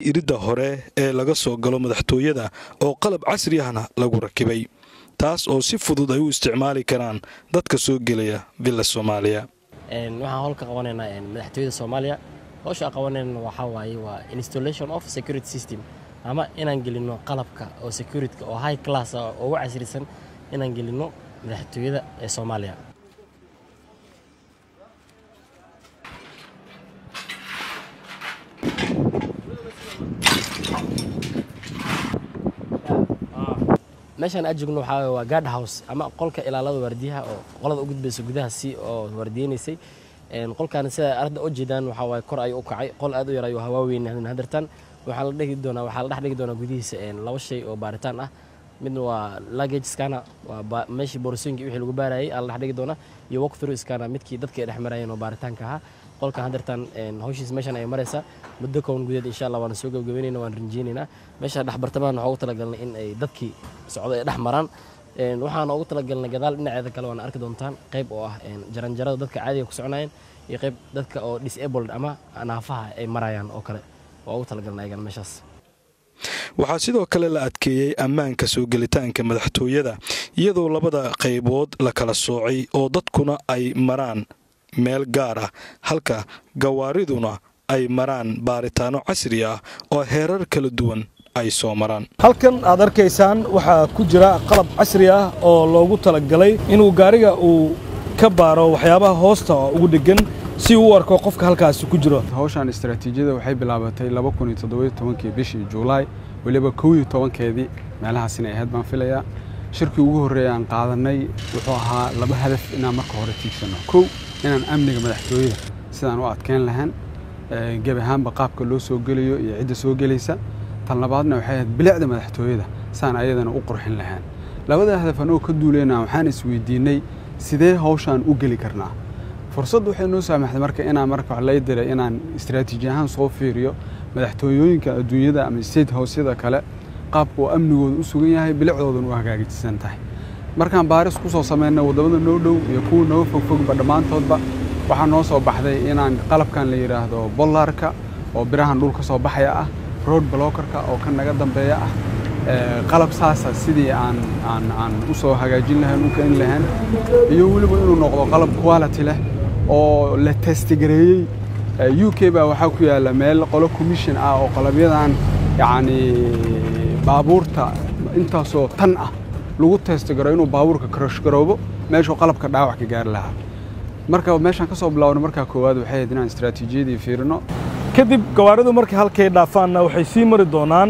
iridda hore ee laga soo galo madaxtooyada oo qalab casri ahna lagu rakibay taas oo si fudud ay u isticmaali karaan dadka soo gelaya villa soomaaliya waxaan howlka qabanaynaa madaxtooyada soomaaliya howsha aan qabanayna waxaa waaye waa installation of security system ama inaan gelinno qalabka oo securityka oo high class ah oo ugu casrisan inaan gelinno madaxtooyada ee soomaaliya meeshaan aad joogno waxaa waa guard house ama qolka ilaalada waardiyaha oo qolada u gudbaysa gudaha si oo waardiyeynaysay qolkan sida arda u jeedaan waxaa waaye kor ayuu u kacay qol aad u yar ayuu hawaaweyn hadartan waxaa la dhigi doonaa waxaa la dhex dhigi doonaa gudihiisa laba shay oo baaritaan ah midna waa luggage scanner waa meeshii boorsooyinkii wixii lagu baarayay aa la dhex dhigi doonaa iyo walk through scanner midkii dadka ay dhex marayeen oo baaritaanka ahaa qolkan hadartan hawshiis meeshan ay maraysaa muddo kowan gudeed insha allah waana soo gabagabeynayna waan rinjeynaynaa meesha dhex bartamahan waxaa ugu talagalnay in ay dadkii socdo ay dhex maraan waxaana ugu talagalnay gadaal dhinaceeda kale waana arki doontaan qayb oo ah jaranjarada dadka caadiga ku soconayeen iyo qayb dadka oo disabled ama naafaha ay marayaan oo kale waa ugu talagalnay ayagana meeshaas waxaa sidoo kale la adkeeyey ammaanka soo gelitaanka madaxtooyada iyadoo labada qaybood la kala soocay oo dadkuna ay maraan meel gaar ah halka gawaariduna ay maraan baaritaano casri ah oo heerar kala duwan ay soo maraan halkan aad arkaysaan waxaa ku jira qalab casri ah oo loogu talagalay inuu gaariga uu ka baaro waxyaabaha hoosta ugu dheggan si uu u arko qofka halkaasi ku jiro hawshan istaraatiijiyada waxay bilaabatay kii bishii juulaay weliba kow iyo tobankeedii meelahaas inay ahayd baan filayaa shirkii ugu horreeya aan qaadanay wuxuu ahaa laba hadaf inaan marka hore tiigsanno kow inaan amniga madaxtooyada sidaan u adkeyn lahayn gebi ahaanba qaabka loo soo gelayo iyo cidda soo gelaysa tan labaadna waxay ahayd bilicda madaxtooyada saan ayadana u qurxin lahayn labada hadaf anoo ka duulayna waxaan isweydiinnay sidee hawshaan u geli karnaa fursad waxay noo saamaxday marka inaan marka wax lay diray inaan istaraatiiji ahaan soo fiiriyo madaxtooyooyinka adduunyada ama state housyada kale qaabka oo amnigooda u sugan yahay bilicdoodana u hagaajisan tahay markaan baaris ku soo samaynay waddamada noo dhow iyo kuwa nooga fogfogba dhammaantoodba waxaa noo soo baxday inaan qalabkan la yidhaahdo bollarka oo birahan dhulka soo baxaya ah road blockerka oo kan naga dambeeya ah qalab saasa sidii aan aan aan u soo hagaajin lahayn u keeni lahayn iyo weliba inuu noqdo qalab quality leh oo la testigareeyey u k baa waxaa ku yaalla meel qolo commission ah oo qalabyadan yacni baabuurta intaasoo tan ah lagu testigaro inuu baabuurka karashgaroobo meeshuu qalabka dhaawac ka gaari lahaa marka meeshaan ka soo bilaawna markaa koowaad waxay ahayd inaan istaraatiijiyadii fiirino kadib gawaaridu markay halkay dhaafaanna waxay sii mari doonaan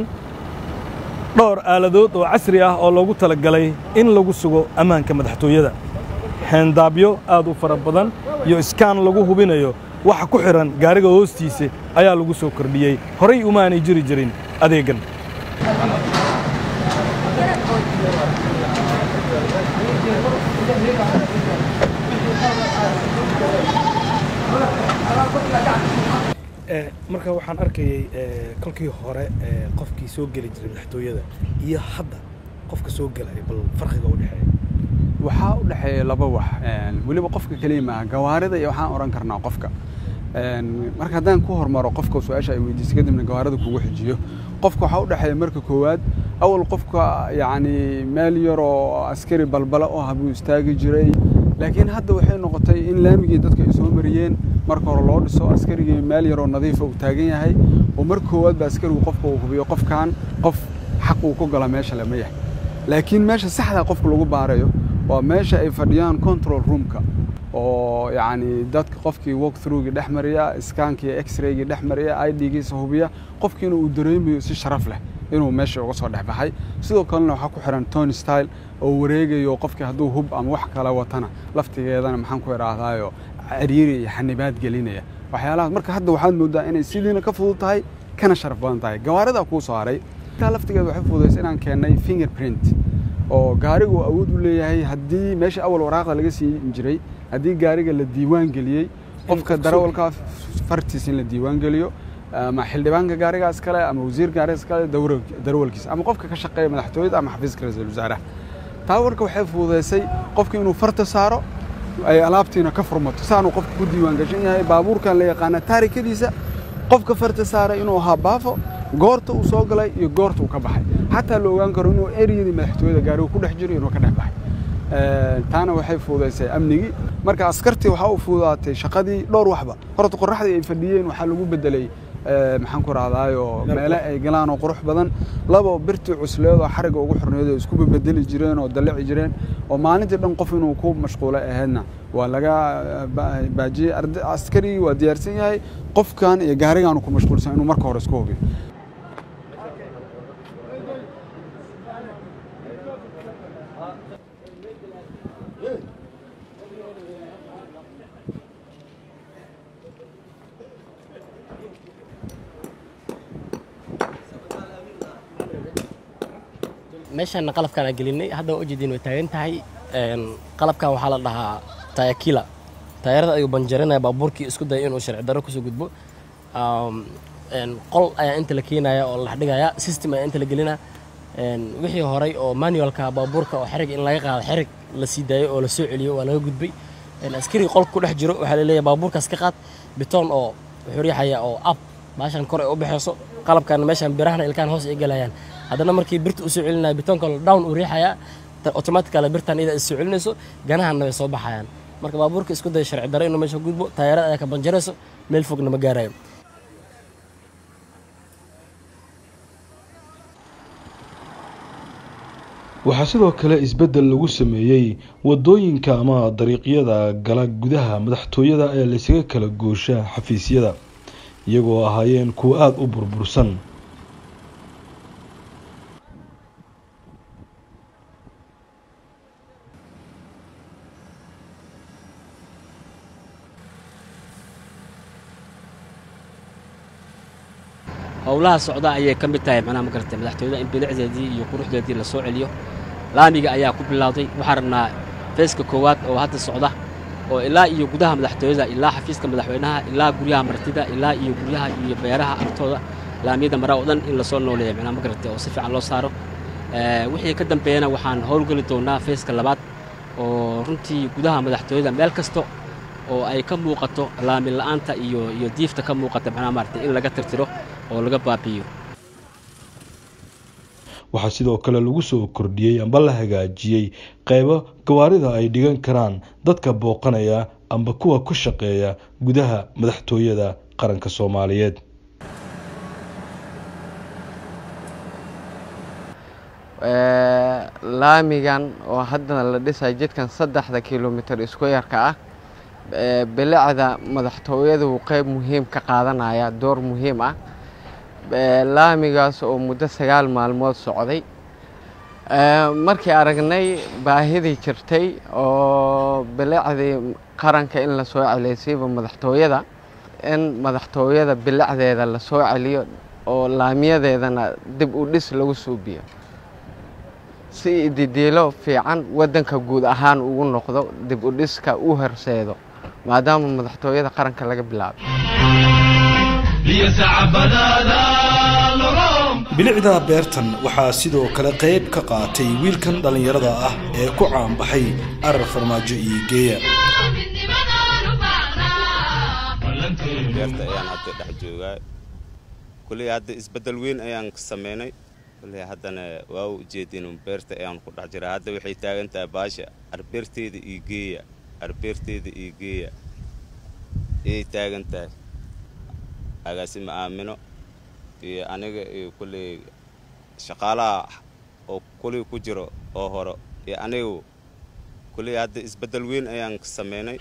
dhowr aaladood oo casri ah oo loogu talagalay in lagu sugo ammaanka madaxtooyada xeendaabyo aad u fara badan iyo iskaan lagu hubinayo waxa ku xidhan gaariga hoostiisa ayaa lagu soo kordhiyey horay umaanay jiri jirin adeeggan marka waxaan arkayey kolkii hore qofkii soo geli jiray madaxtooyada iyo hadda qofka soo gelaya bal farqiga u dhexeeya waxaa u dhexeeya laba wax weliba qofka keliya maaha gawaarida iyo waxaan odhan karnaa qofka marka haddaan ku hormaro qofka su-aasha ay weydiisay kadibna gawaarida kugu xijiyo qofka waxaa u dhexeeya marka koowaad awal qofka yacni meel yar oo askari balbala oo ah buu istaagi jiray laakiin hadda waxay noqotay in laamigii dadka ay soo mariyeen marka hore loo dhiso askarigii meel yaroo nadiifa uu taagan yahay oo marka koowaad ba askarigu qofka uu hubiyo qofkan qof xaq uu ku gala meesha lama yahay laakiin meesha saxda qofka lagu baarayo waa meesha ay fadhiyaan control roomka oo yacni dadka qofkii walk throughgii dhex mariya iskaankii x-raygii dhex mariya i d-giisa hubiya qofkiina uu dareemayo si sharaf leh inuu meesha uga soo dhex baxay sidoo kalena waxaa ku xiran tony style oo wareegayo qofkii hadduu hub ama wax kale watana laftigeedana maxaan ku idhaahdaayo ciriiri iyo xanibaad gelinaya waxyaalahaas marka hadda waxaad moodaa inay sidiina ka fudud tahay kana sharaf badan tahay gawaaridaa kuu soo haray intaa laftigeeda waxay fududaysa inaan keennay fingerprint oo gaarigu uu awood u leeyahay haddii meesha awal waraaqda laga siin jiray haddii gaariga la diiwaan geliyey qofka darawalka fartiis in la diiwaan geliyo ama xildhibaanka gaarigaas kale ama wasiir gaarigaas kale darawalkiisa ama qofka ka shaqeeya madaxtooyada ama xafiiska ra-iisul wasaaraha taa warka waxay fududaysay qofka inuu farta saaro ay alaabtiina ka furmato saanuu qofka ku diiwaan gashan yahay baabuurkan la yaqaana taarikadiisa qofka farta saara inuu ahaa baafo goorta uu soo galay iyo goorta uu ka baxay xataa la ogaan karo inuu ereyadii madaxtooyada gaari uu ku dhex jiro inuu ka dhex baxay taana waxay fududaysay amnigii marka askartii waxaa u fududaatay shaqadii dhowr waxba horta qoraxdii ay fadhiyeen waxaa lagu bedelay maxaan ku rahdaayo meele ay galaan oo qurux badan labo birtii cusleed oo xariga ugu xorneed oo isku bedeli jireen oo dalici jireen oo maalintii dhan qof inuu ku mashquulay ahaydna waa laga baajiyey askarigii waa diyaarsan yahay qofkan iyo gaarigaanu ku mashquulsan inuu marka hore isku hubiyo meeshaan qalabkaan aan gelinay hadda waa ujeediin way taagan tahay qalabkan waxaa la dhahaa tayakila taayarada ayuu banjarinaya baabuurkii isku daya inuu sharci darro kusoo gudbo qol ayaa inta la keenaya oo la dhigaya system ayaa inta la gelinaya wixii horay oo manualka baabuurka oo xerig in laga qaado xerig la sii daayo oo la soo celiyo waa laga gudbay askariga qolka ku dhex jiro waxaa laleeyahay baabuurkaas ka qaad bitoon oo wuxuu riixaya oo ab baashan kor ay u baxayso qalabkan meeshan birahana ilkaan hoos ay galayaan haddana markii birta usoo celinaya bitoonka down uu riixayaa automatically birtan iyada is soo celinayso ganahanna way soo baxayaan marka baabuurka isku daya sharci darro inuu meesha gudbo taayarada ayaa ka banjarayso meel fogna ma gaarayo waxaa sidoo kale isbeddel lagu sameeyey waddooyinka ama dariiqyada gala gudaha madaxtooyada ee laysaga kala goosha xafiisyada iyagoo ahaayeen kuwo aada u burbursan howlaha socda ayay ka mid tahay macnaha ma garatay madaxtooyada in bilicdeedii iyo quruxdeedii la soo celiyo laamiga ayaa ku bilowday waxaan rabnaa feeska koowaad oo hadda socda oo ilaa iyo gudaha madaxtooyada ilaa xafiiska madaxweynaha ilaa guryaha martida ilaa iyo guryaha iyo beeraha agtooda laamiyada mara oo dhan in lasoo nooleeya macnaha ma garatay oo si fiican loo saaro wixii ka dambeeyana waxaan howlgeli doonaa feeska labaad oo runtii gudaha madaxtooyada meel kasta oo ay ka muuqato laamin la'aanta iyo iyo diifta ka muuqata macnaha maaragtay in laga tirtiro oo laga baabi'iyo waxaa sidoo kale lagu soo kordhiyey amba la hagaajiyey qaybo gawaarida ay dhigan karaan dadka booqanaya amba kuwa ku shaqeeya gudaha madaxtooyada qaranka soomaaliyeed laamigan oo haddana la dhisay jidkan saddexda kilomitir isku yarka ah bilicda madaxtooyadu qeyb muhiim ka qaadanaya door muhiim ah laamigaas oo muddo sagaal maalmood socday markii aragnay baahidii jirtay oo bilicdii qaranka in la soo celiysiiba madaxtooyada in madaxtooyada bilicdeeda la soo celiyo oo laamiyadeedana dib u dhis lagu suubiyo si ididiilo fiican waddanka guud ahaan ugu noqdo dib u dhiska u horseedo maadaama madaxtooyada qaranka laga bilaabay bilicda beertan waxaa sidoo kale qayb ka qaatay wiilkan dhallinyarada ah ee ku caanbaxay arar farmaajo iyo geeya beerta ayaan hadda dhex joogaa kulley hadda isbeddel weyn ayaan samaynay kulley haddana waa u ujeedin beerta ayaan ku dhex jiraa hadda waxay taagan tahay baasha arbeerteeda iyo geeya arbeerteeda iyo geeya ayay taagan tahay agaasima aamino iyo aniga iyo kulley shaqaalaha oo kulley ku jiro oo hore iyo anigu kulley hadda isbeddel weyn ayaan samaynay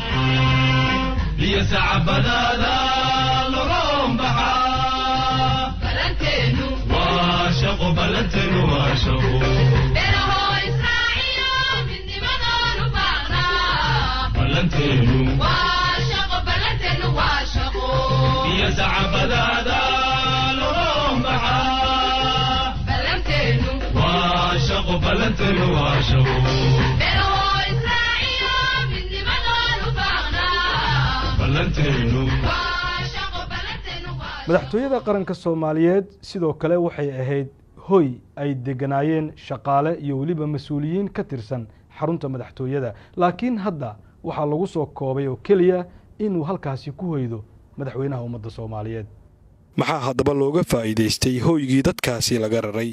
madaxtooyada qaranka soomaaliyeed sidoo kale waxay ahayd hoy ay deganaayeen shaqaale iyo weliba mas-uuliyiin ka tirsan xarunta madaxtooyada laakiin hadda waxaa lagu soo koobay oo keliya inuu halkaasi ku hoydo madaxweynaha ummadda soomaaliyeed maxaa haddaba looga faa'iidaystay hooygii dadkaasi laga raray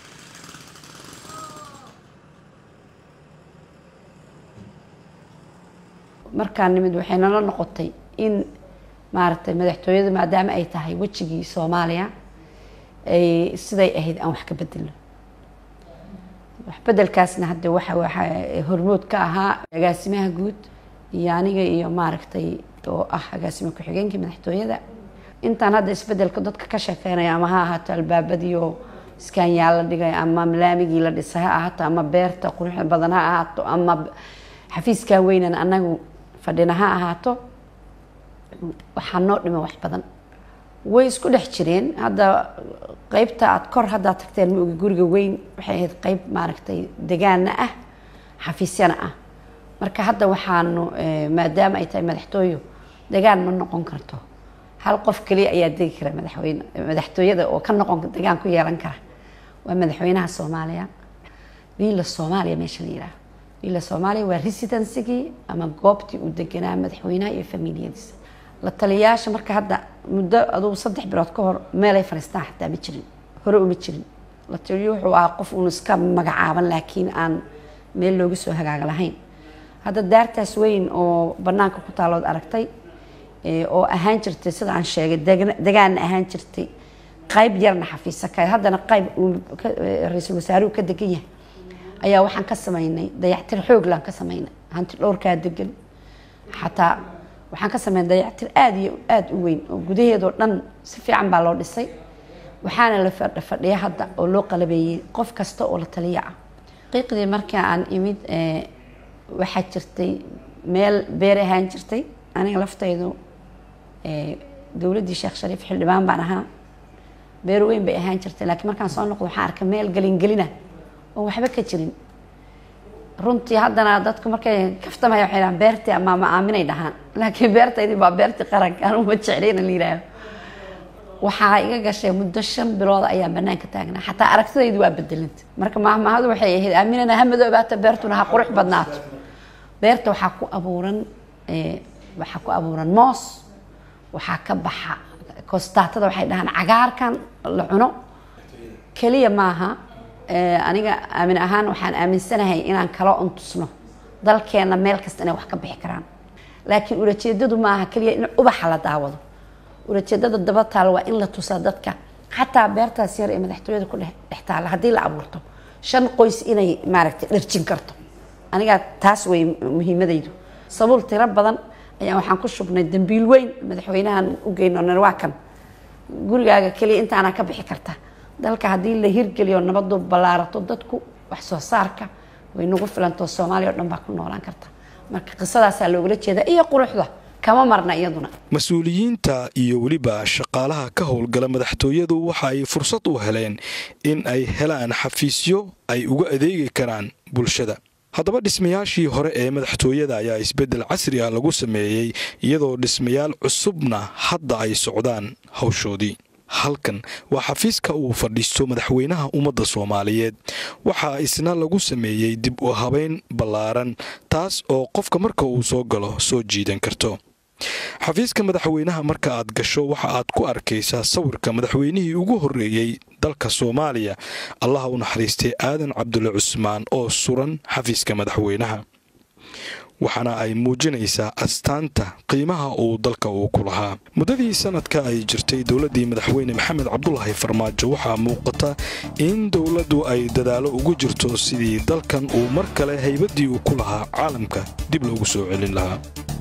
markaan nimid waxay nala noqotay in maaragtay madaxtooyadu maadaama ay tahay wejigii soomaaliya ay siday ahayd aan wax ka bedelno wax bedelkaasna hadda waxa waxa hormood ka ahaa agaasimaha guud iyo aniga iyo maaragtay oo ah agaasimo ku-xigeenkii madaxtooyada intaan hadda isbedelka dadka ka sheekeynaya ama ha ahaato albaabadiioo iskaanyaal la dhigay ama laamigii la dhisay ha ahaato ama beerta quruxda badan ha ahaato ama xafiiskaa weynan anagu fadhina ha ahaato waxaa noo dhima wax badan way isku dhex jireen hadda qeybta aad kor haddaad tagteen maogi guriga weyn waxay ahayd qeyb maaragtay degaana ah xafiisyana ah marka hadda waxaanu maadaama ay tahay madaxtooyo degaan ma noqon karto hal qof keliya ayaa degi kara madaxweyne madaxtooyada oo ka noqon degaan ku yeelan kara waa madaxweynaha soomaaliya wiila soomaaliya meesha la yihaaho wiila soomaaliya waa residencygii ama goobtii uu deganaa madaxweynaha iyo familiyadiisa la taliyayaasha marka hadda muddo adugu saddex bilood ka hor meelay fadhiistaan xataa ma jirin hore uma jirin la taliyo wuxuu ahaa qof uun iska magacaaban laakiin aan meel looga soo hagaaga lahayn hadda daartaas weyn oo banaanka ku taalood aragtay oo ahaan jirtay sida aan sheegay degaanna ahaan jirtay qayb yarna xafiisa ka haddana qayb ra-iisul wasaaruhu ka degan yahay ayaa waxaan ka sameynay dayactir xooglaan ka sameynay hanti dhowrkaa degan xataa waxaan ka sameynay dayactir aada iyo aada u weyn oo gudaheedoo dhan si fiican baa loo dhisay waxaana la fadhiya hadda oo loo qalabeeyey qof kasta oo la taliya ah qiiqdii markii aan imid waxaa jirtay meel beer ahaan jirtay aniga laftaydu dowladdii sheekh shariif xildhibaan baan ahaa beer weyn bay ahaan jirtay laakiin markaan soo noqdo waxaan arkay meel gelingelina oo waxba ka jirin runtii haddana dadku markay kaftamaya waxay dhahaan beertii ama ma aaminay dhahaan laakiin beertaydii baa beertii qaranka anu ma jeclayna la yidhaaho waxaa iga gashay muddo shan bilood ayaa banaanka taagnaa xataa aragtidaydu waa bedelanta marka maahmaahadu waxay ahayd aaminana ha madoobaata beertuna ha qurux badnaato beerta waxaa ku abuuran waxaa ku abuuran moos waxaa ka baxa kostaatada waxay dhahaan cagaarkan la cuno keliya maaha aniga aamin ahaan waxaan aaminsanahay inaan kala untusno dalkeenna meel kasta inay wax ka bixi karaan laakiin ulajeedadu maaha keliya in ubaxa la daawado ulajeedada daba taal waa in la tusaa dadka xataa beertaas yar ee madaxtooyada ku dhex taala haddii la abuurto shan qoys inay maaragtay dharjin karto anigaa taas way muhiimadaydu sabuul tiro badan ayaa waxaan ku shubnay dambiil weyn madaxweynahan u geyno waa kan gurigaaga keliya intaana ka bixi karta dalka haddii la hirgeliyo nabadu ballaarato dadku wax soo saarka way nagu filantoo soomaaliya o dhan baa ku noolaan karta marka qisadaasaa loogala jeedaa iyo quruxda kama marna iyaduna mas-uuliyiinta iyo weliba shaqaalaha ka howlgala madaxtooyadu waxa ay fursad u heleen in ay helaan xafiisyo ay uga adeegi karaan bulshada haddaba dhismayaashii hore ee madaxtooyada ayaa isbeddel casri ah lagu sameeyey iyadoo dhismayaal cusubna hadda ay socdaan hawshoodii halkan waa xafiiska uu fadhiisto madaxweynaha ummadda soomaaliyeed waxaa isna lagu sameeyey dib u habayn ballaaran taas oo qofka marka uu soo galo soo jiidan karto xafiiska madaxweynaha marka aad gasho waxa aad ku arkaysaa sawirka madaxweynihii ugu horreeyey dalka soomaaliya allaha u naxariistay aadan cabdulle cusmaan oo suran xafiiska madaxweynaha waxaana ay muujinaysaa astaanta qiimaha uu dalka uu ku lahaa muddadii sanadka ay jirtay dowladdii madaxweyne maxamed cabdulaahi farmaajo waxaa muuqata in dowladdu ay dadaalo ugu jirto sidii dalkan uu mar kale haybaddii uu ku lahaa caalamka dib loogu soo celin lahaa